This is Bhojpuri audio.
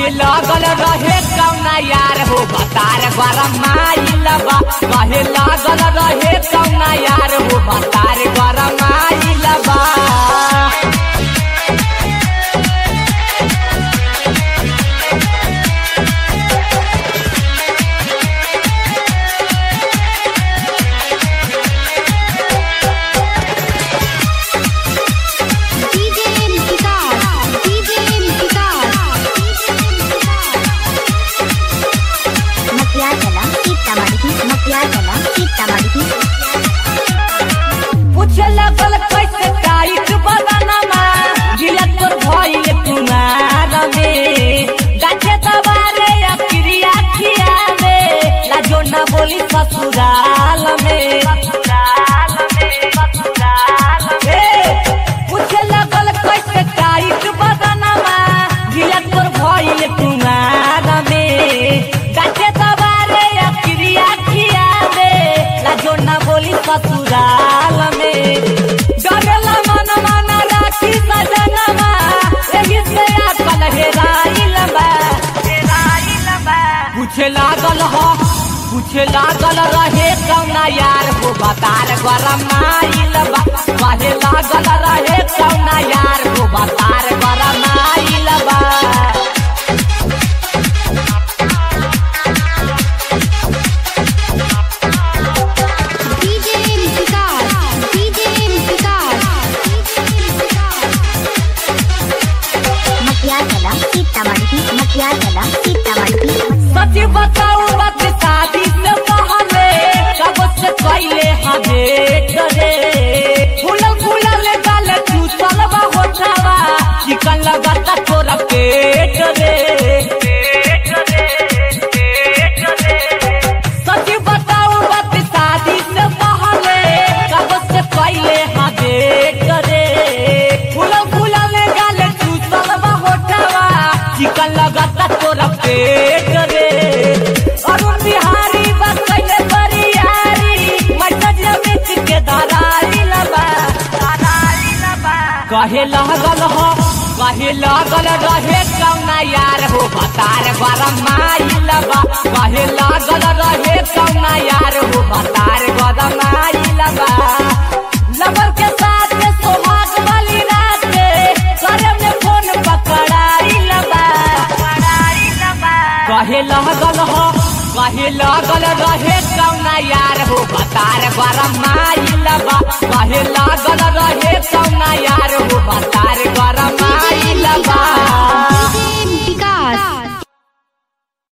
कहे लागल रहे कौना यार हो बतार गरम आइल बा कहे लागल रहे कौना यार हो बतार गरम आइल बा DJ Vikas, DJ Vikas, Makiagala, Sitamarhi, Makiagala, Sitamarhi. पूछे लगल कैसे टाइट बदनमा गिला तोर भइल कुमार में गाछे दबारे या क्रिया खियावे लाजो न बोली ससुराल में ससुराल में ससुराल में पूछे लगल कैसे टाइट बदनमा गिला तोर भइल कुमार में गाछे दबारे या क्रिया खियावे लाजो न बोली ससुराल में डरेला मन मन राखी सजनमा एही से अकल हेराइल बा हेराइल बा पूछे लागल हो पूछे लागल रहे कौना यार हो बतार गरम आइल बा कहे लागल रहे कौना यार हो बतार गरम आइल बा DJ Vikas, DJ Vikas, Makiagala, Sitamarhi, Makiagala, Sitamarhi. सच बताऊ बात शादी से पहले कब से पहले हमे करे फूलल फूलल गाल चूसल बा होठावा चिकन लगाता तोरा पेट रे सच बताऊ बात शादी से पहले कब से पहले हमे करे फूलल फूलल गाल चूसल बा होठावा चिकन लगाता तोरा पेट रे अरुण बिहारी बस कैले बरियारी मैसेज मिट के दरारी लबा दरारी लबा कहे लागल हो कहे लागल रहे कौना यार हो बतार गरम आइल बा कहे लागल रहे कौना यार हो बतार गरम आइल बा लवर के साथ में सोहाग वाली रात के करे में फोन पकड़ाइल बा पकड़ाइल बा कहे लागल हो कहे लागल रहे कौना यार हो बतार गरम आइल बा कहे लागल रहे कौना यार हो बतार गरम आइल बा